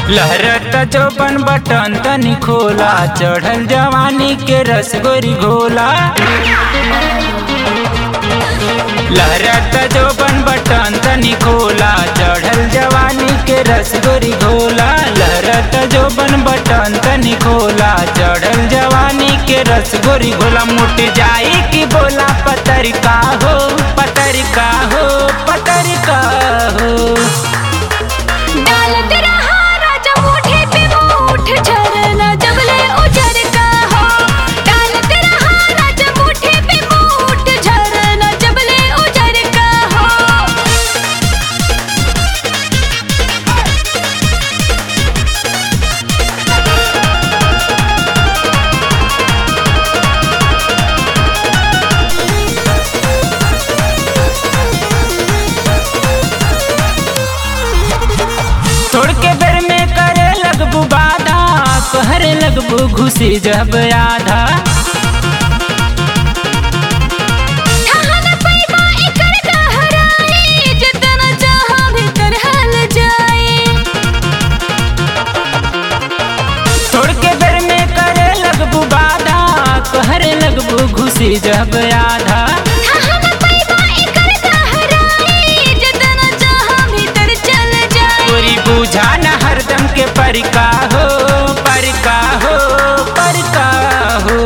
लहरत जो बन बटन तनी खोला चढ़ल जवानी के रसगोरी घोला लहरत जो बन बटन तनी खोला चढ़ल जवानी के रसगोरी घोला लहरत जो बन बटन तनी खोला चढ़ल जवानी के रसगोरी घोला मुट जाई की बोला पतरिका हो पतरिका हो पतरिका हो डालत रहा राजा मुठे पे मुठ झरना जबले उजर का हो डालत रहा राजा मुठे पे मुठ झरना जबले उजर का हो छोड़ के बेर में करे लगबू बाधा कहरे लगबू घुसी जब आधा ठहन पैबा एकर गहराई जितना चाहा भीतर हल जाए छोड़ के बेर में करे लगबू बाधा कहरे लगबू घुसी जब आधा ठहन पैबा एकर गहराई जितना चाहा भीतर चल जाए तोरी बुझा न हरदम के परिका हो परिका हो परिका हो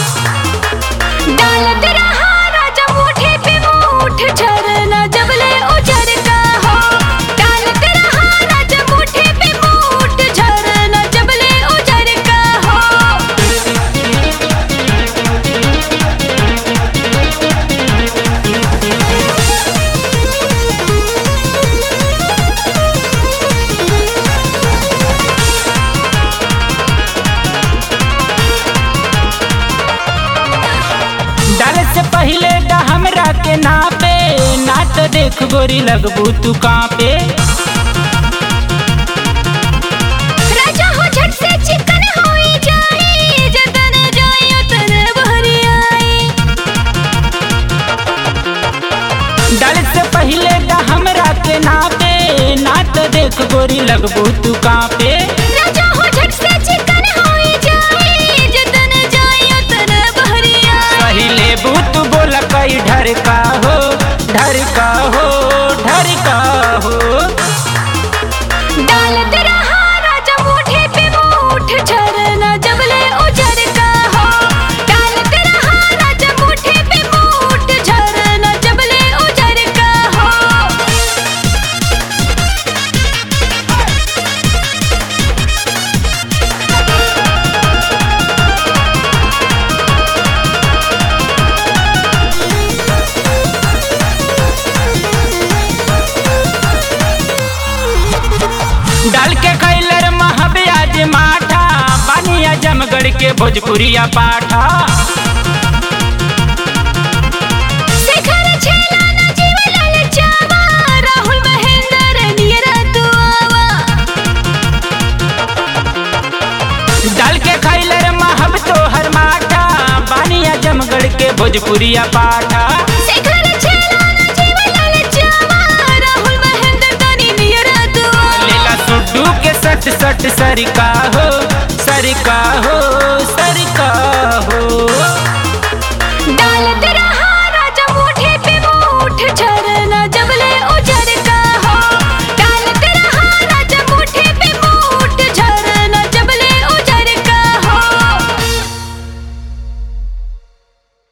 डालत रहा राजा मुठे पे मुठ झरना जबले उजर का हो डालत रहा राजा मुठे पे मुठ झरना जबले उजर का हो डाले से पहले डा हमरा के नापे ना तो देख गोरी लगबू तू कांपे राजा हो झट से चिकन होई जाए जतन जाए उतन भरी आई डाले से पहले डा हमरा के नापे ना तो देख गोरी लगबू तू कांपे राजा हो झट से चिकन होई जाए जतन जाए उतन भरी आई पहले बूत बोला कई ढर का हो ढर का हो ढर का हो डालत रहा राजा मुठे पे मुठ झरना जबले उजर का हो डालत रहा राजा मुठे पे मुठ झरना जबले उजर का हो डाल के कैलर महब्याज माठा बानिया जमगढ़ के भोजपुरिया पाठा शेखर छेला ना जीवलाल चावा राहुल महेंद्र नियरा दुआवा डाल के कैलर महब तोहर माठा बानिया जमगढ़ के भोजपुरिया पाठा